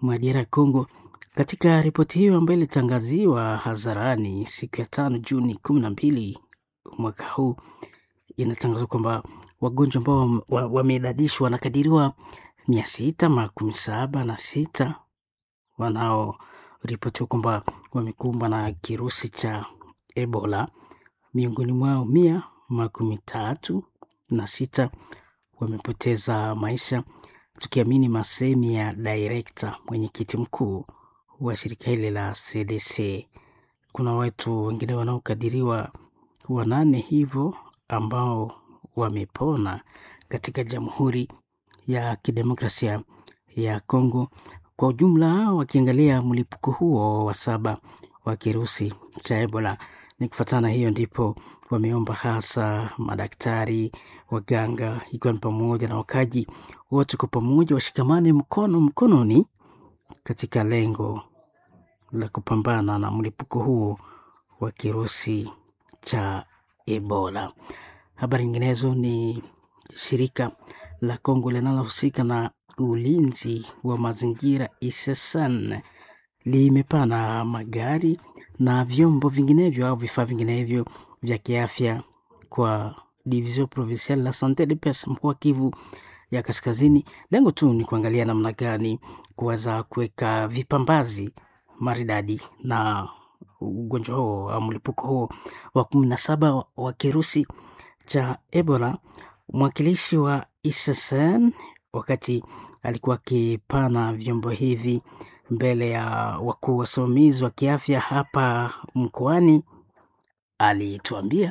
mwa DR ya Congo. Katika ripoti hiyo ambayo ilitangaziwa hadharani siku ya tano Juni kumi na mbili mwaka huu, inatangazwa kwamba wagonjwa ambao wameidadishwa wanakadiriwa mia sita makumi saba na sita wanaoripotiwa kwamba wamekumbwa na kirusi cha Ebola. Miongoni mwao mia makumi tatu na sita wamepoteza maisha, tukiamini masemi ya direkta mwenyekiti mkuu wa shirika hili la CDC. Kuna watu wengine wanaokadiriwa wanane hivyo ambao wamepona katika Jamhuri ya Kidemokrasia ya Kongo. Kwa ujumla, wakiangalia mlipuko huo wa saba wa kirusi cha Ebola, ni kufuatana hiyo ndipo wameomba hasa madaktari, waganga, ikiwa ni pamoja na wakaji wote kwa pamoja washikamane mkono mkononi katika lengo la kupambana na mlipuko huo wa kirusi cha Ebola. Habari nyinginezo ni shirika la Kongo linalohusika na ulinzi wa mazingira ISSN limepana magari na vyombo vinginevyo au vifaa vinginevyo vya kiafya kwa Division Provinciale la Sante de Pesa mkoa wa Kivu ya Kaskazini. Lengo tu ni kuangalia namna gani kuweza kuweka vipambazi maridadi na ugonjwa huo au mlipuko huo wa kumi na saba wa kirusi cha Ebola. Mwakilishi wa ISSN wakati alikuwa akipana vyombo hivi mbele ya wakuu wasimamizi wa kiafya hapa mkoani, alituambia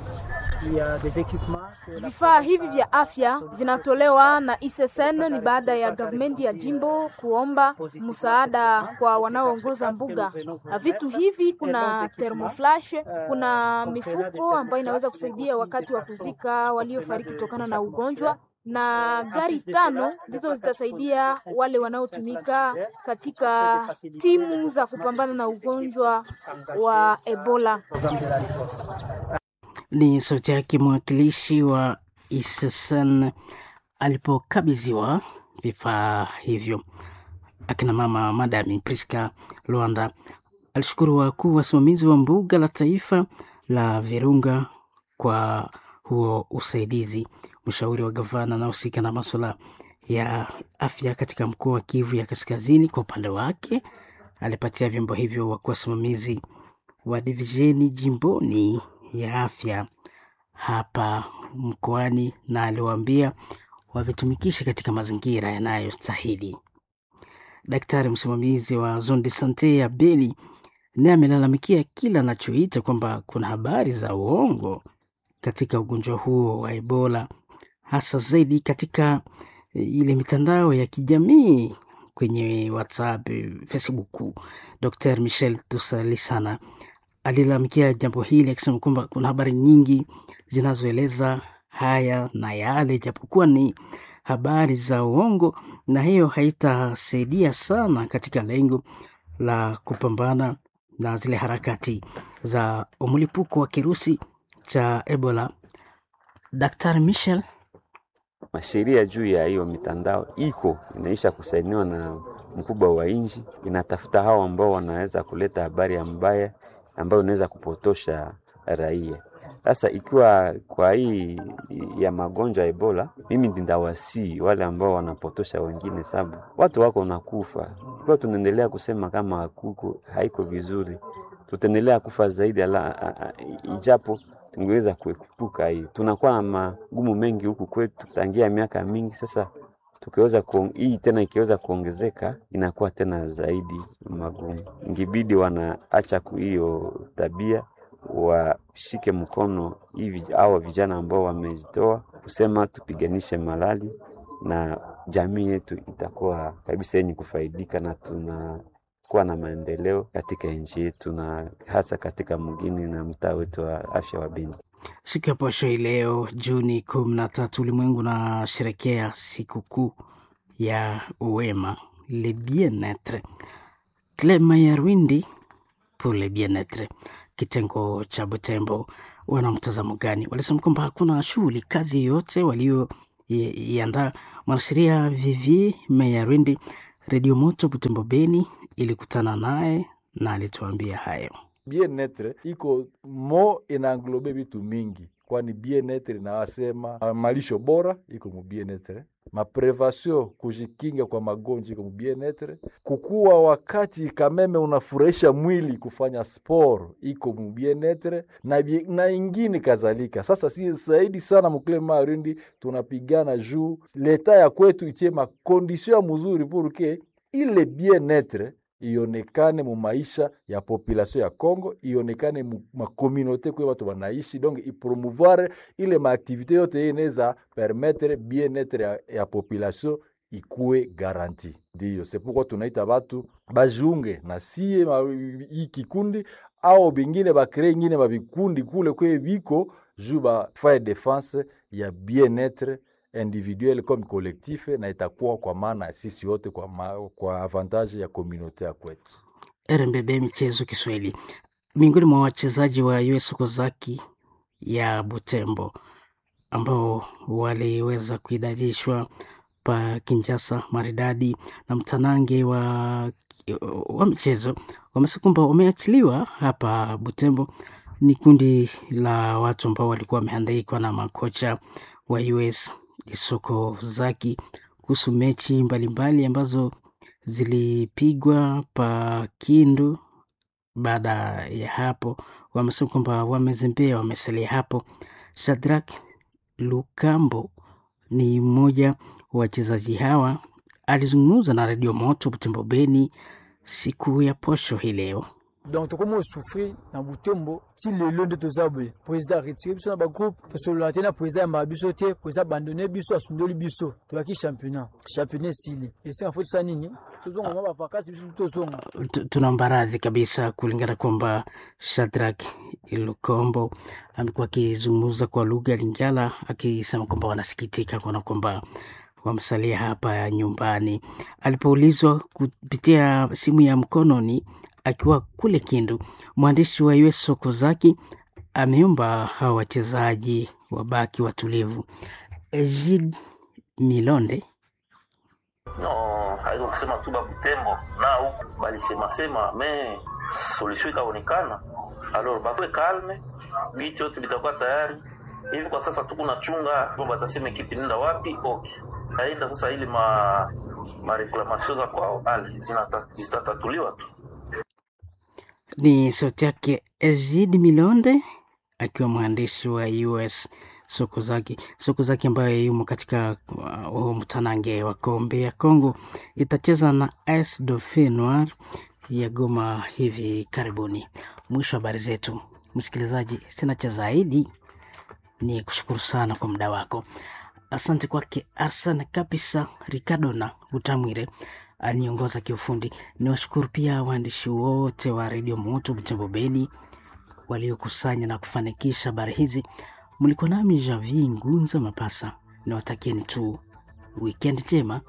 Vifaa hivi vya afya vinatolewa na ISSN ni baada ya gavumenti ya jimbo kuomba msaada kwa wanaoongoza mbuga. Vitu hivi kuna thermoflash, kuna mifuko ambayo inaweza kusaidia wakati wa kuzika waliofariki kutokana na ugonjwa na gari tano ndizo zitasaidia wale wanaotumika katika timu za kupambana na ugonjwa wa Ebola. Ni sauti yake mwakilishi wa ISSN alipokabidhiwa vifaa hivyo. Akina mama Madami Priska Luanda alishukuru wakuu wasimamizi wa mbuga la taifa la Virunga kwa huo usaidizi. Mshauri wa gavana anahusika na masuala ya afya katika mkoa wa Kivu ya Kaskazini, kwa upande wake alipatia vyombo hivyo wakuu wasimamizi wa divisheni jimboni ya afya hapa mkoani, na aliwaambia wavitumikishe katika mazingira yanayostahili. Daktari msimamizi wa zone de sante ya Beni naye amelalamikia kila anachoita kwamba kuna habari za uongo katika ugonjwa huo wa Ebola, hasa zaidi katika ile mitandao ya kijamii kwenye WhatsApp, Facebook. Dr Michel Tusalisana alilalamikia jambo hili akisema kwamba kuna habari nyingi zinazoeleza haya na yale, japokuwa ni habari za uongo, na hiyo haitasaidia sana katika lengo la kupambana na zile harakati za mlipuko wa kirusi cha Ebola. Daktari Michel masheria juu ya hiyo mitandao iko inaisha kusainiwa na mkubwa wa nchi, inatafuta hao ambao wanaweza kuleta habari mbaya ambayo inaweza kupotosha raia. Sasa ikiwa kwa hii ya magonjwa ya Ebola, mimi ndindawasi wale ambao wanapotosha wengine, sababu watu wako nakufa. Ikiwa tunaendelea kusema kama kuko haiko vizuri, tutaendelea kufa zaidi ala, ijapo tungeweza kuepuka hiyo. Tunakuwa na magumu mengi huku kwetu tangia miaka mingi sasa tukiweza hii tena ikiweza kuongezeka inakuwa tena zaidi magumu. Ingibidi wanaacha hiyo tabia, washike mkono hivi hawa vijana ambao wamejitoa kusema tupiganishe malali, na jamii yetu itakuwa kabisa yenye kufaidika na tuna kuwa na maendeleo katika nchi yetu na hasa katika mgini na mtaa wetu wa afya wa Beni. Siku ya posho hii leo Juni kumi na tatu, ulimwengu unasherekea sikukuu ya uwema le bien-etre. Clema ya Rwindi pour le bien-etre, kitengo cha Butembo, wana mtazamo gani? Walisema kwamba hakuna shughuli kazi yoyote walioiandaa. Mwanasheria Vivi Mayarwindi Redio Moto Butembo Beni ilikutana naye na alituambia hayo. Bien-etre iko mo inaanglobe vitu mingi, kwani bien-etre inawasema ah, malisho bora iko mu bien-etre, maprevasio kujikinga kwa magonjwa iko mu bien-etre, kukuwa wakati kameme unafurahisha mwili kufanya sport iko mu bien-etre na, bie- na ingine kadhalika. Sasa si zaidi sana mukile marindi tunapigana juu leta ya kwetu itie makondisio ya mzuri purke ile bien-etre ionekane mu maisha ya population ya Congo, ionekane mu makomunote kwe watu wanaishi, donc ipromouvoir ile maaktivite yote ye inaweza permettre bien-etre ya, ya population ikuwe garanti. Ndiyo c'est pourquoi tunaita batu bajiunge na sie ma, hii kikundi au bingine bakree ingine mabikundi kule kwe biko juu bafaye defense ya bien-etre individuel comme collectif, na itakuwa kwa maana ya sisi wote kwa, ma, kwa avantage ya komunote ya kwetu. RMBB Michezo Kiswahili. Miongoni mwa wachezaji wa US Kozaki ya Butembo ambao waliweza kuidadishwa pa Kinjasa maridadi na mtanange wa, wa michezo wamesema kwamba wameachiliwa hapa Butembo. Ni kundi la watu ambao walikuwa wamehandaikwa na makocha wa US Isoko Zaki kuhusu mechi mbalimbali ambazo zilipigwa pa Kindu. Baada ya hapo, wamesema kwamba wamezembea, wamesalia hapo. Shadrack Lukambo ni mmoja wa wachezaji hawa, alizungumza na redio Moto Butembo Beni siku ya posho hii leo. donc tokomi osouffrir na butembo ti lelo nde toza boye président aretire biso na bagroupe tosolola te na président yambaka biso te président abandone biso asundoli biso tobaki championnat championnat esili esenga fo tosa nini tozonga mwa bavakasi biso tozonga Tu- tunaomba radhi kabisa kulingana kwamba Shadrack Lukombo amekuwa akizungumza kwa lugha ya Lingala akisema kwamba wanasikitika kuona kwamba wamesalia hapa nyumbani. Alipoulizwa kupitia simu ya mkononi akiwa kule Kindu, mwandishi wa US Sokozaki ameomba hawa wachezaji wabaki watulivu. Egid Milonde no haiko kusema tu babutembo na huku balisemasema me solution ikaonekana alors bakwe kalme bitu yote bitakuwa tayari hivi kwa sasa tuko nachunga bo batasema ekipi nenda wapi okay aenda sasa ili ma mareklamation za kwao ale zinata- zitatatuliwa tu ni sauti yake Egid Milonde akiwa mwandishi wa US Sokozaki. Sokozaki ambayo yumo katika uh, huu mtanange wa kombe ya Congo itacheza na AS Dauphin Noir ya Goma hivi karibuni. Mwisho wa habari zetu, msikilizaji, sina cha zaidi, ni kushukuru sana kwa muda wako. Asante kwake Arsan Kapisa Ricardo na Utamwire aniongoza kiufundi. Ni washukuru pia waandishi wote wa redio Moto Butembo Beni waliokusanya na kufanikisha habari hizi. Mlikuwa nami Javi Ngunza Mapasa, nawatakieni tu wikendi njema.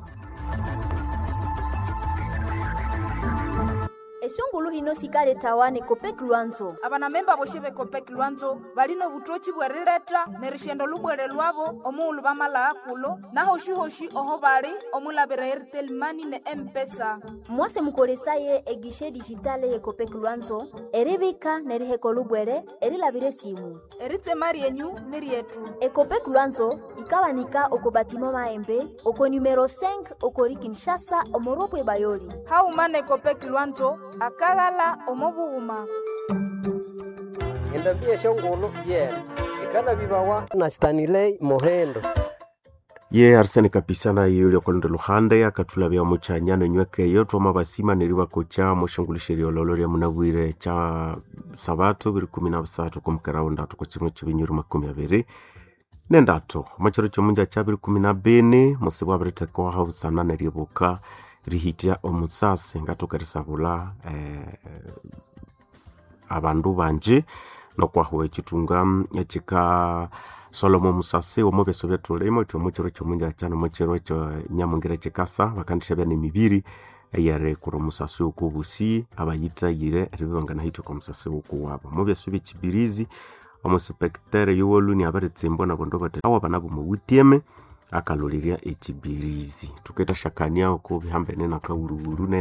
esungulu hino sikale tawane kopek lwanzo abanamemba boshe bekopek lwanzo balino butochi bwerileta ne rishendo lubwere lwabo omuulu bamalaa kulo nahoshi-hoshi oho bali omulabira airtel mani ne empesa mwase mukolesaye egishe dijitale ye kopek lwanzo eribika neriheko lubwere erilabire simu eritema ryenyu ni ryetu ekopek lwanzo ikawanika oko batima maembe oko numero 5 okori kinshasa omoropwe bayoli hauma ne kopek lwanzo akaghala omobughuma endambia shongolo yena shikala bibawa na stanilei mohendo ye arsene kapisana yeyoli akolonda luhande akatulabya muchanyano nyweke twama basima neriba kocha mushongulisheri ololo lya munabwire cha sabato biri kumi na busatu kumukerawo ndatu kuchimwe chibinyuri makumi abiri nendatu machero chomunja cha biri kumi na bini musibu abiritekwaha busana neryebuka rihitya omusasi ngatukerisabula eh, abandu banje nokwahuwa echitunga echika solomo musasi omu byeso byatulimo iti omuchiro kyomunja chano muchiro ekyo nyamungira chikasa bakandisha bya nemibiri eyere kura omusasi woku obusi abayitayire eribibangana hitwa kwa musasi woku wabo mu byeso byekibirizi omuspektere yowoluni abaritsimbwa nabondo bati awo bana bomowutieme akalolelya echibirizi tukaita shakania oko bihambene na kauruburu